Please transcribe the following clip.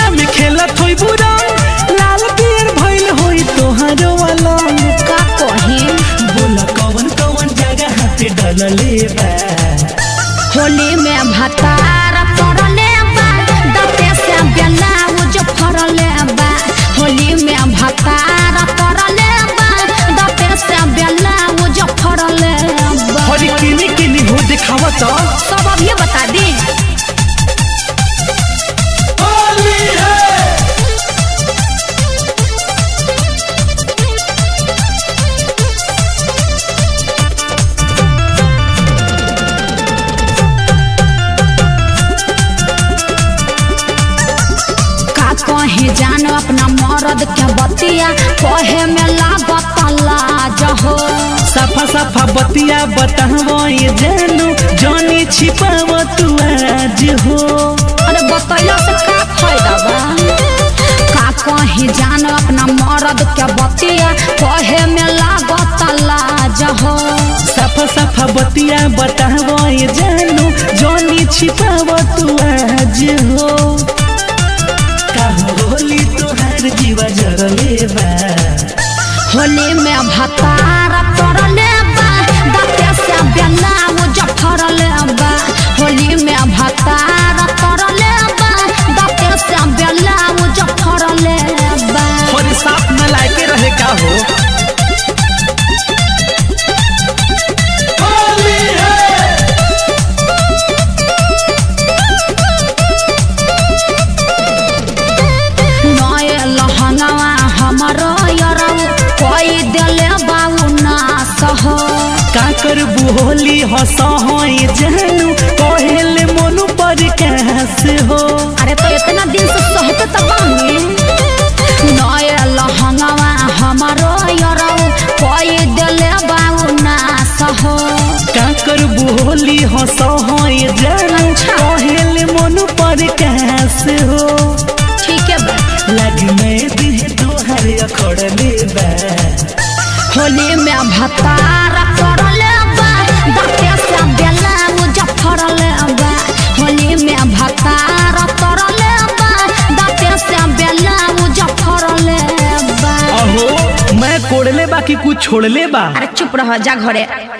होलिया में खेलत होई बुरा लाल पियर भइल होई तोहरो अलंग का कही बोला कवन कवन जगह पे डलले बा होली में भतार करले बा दते से ब्लाउज फरले बा होली में भतार करले बा दते से ब्लाउज फरले बा हरी किनी किनी हो दिखावा तो सब अब ये बता दी होली है का कहे जान अपना मरद के बतिया कहे में लागत लाज हो सफा सफा बतिया बतावो ये जानू जानी छिपाव तू आज हो अरे बतैला से का फायदा बा का कहे जान अपना मरद के बतिया कहे में लागत लाज हो सफा सफा बतिया बतावो ये जानू जानी छिपाव तू आज हो कहो होली तोहार जीवा जरले बा होली में भतार करले बा दते से ब्लाउज फरले बा होली में भतार करले बा दते से ब्लाउज फरले बा और साथ में लाके रहे का हो होली है नए लहंगवा हमरो यरौ कोई देले बाऊ नास हो का करबू होली हंस होई जानू कहेले मोनू पर कैस हो अरे तो इतना दिन से सहते तो बानी नए लहंगवा हमरो यरौ कोई देले बाऊ नास हो का करबू होली हंस होई जानू कहेले मोनू पर कैस हो ठीक है बा लग में दिल तोहर अखड़ले बा होली में भतार करले बा दते से ब्लाउज फरले बा होली में भतार करले बा दते से ब्लाउज फरले बा अहो मैं कोड़ले बा कि कुछ छोड़ले बा अरे चुप रह जा घरे